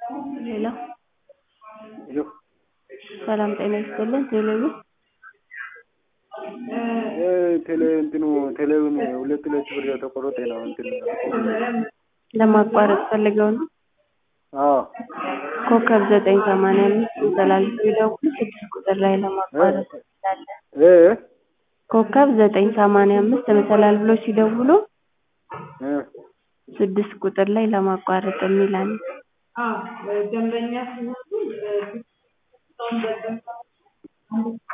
ሄሎ ሄሎ ሰላም ጤና ይስጥልን ቴሌብር ቴሌ እንትኑ ቴሌውን ሁለት ሁለት ብር የተቆረጠ ነው እንትን ለማቋረጥ ፈልገው ነው አዎ ኮከብ ዘጠኝ ሰማንያ አምስት ይጠላልፉ ይደውሉ ስድስት ቁጥር ላይ ለማቋረጥ እንችላለን እ ኮከብ ዘጠኝ ሰማንያ አምስት መሰላል ብሎ ሲደውሉ እ ስድስት ቁጥር ላይ ለማቋረጥ የሚል አለ ደንበኛ ሲሆኑ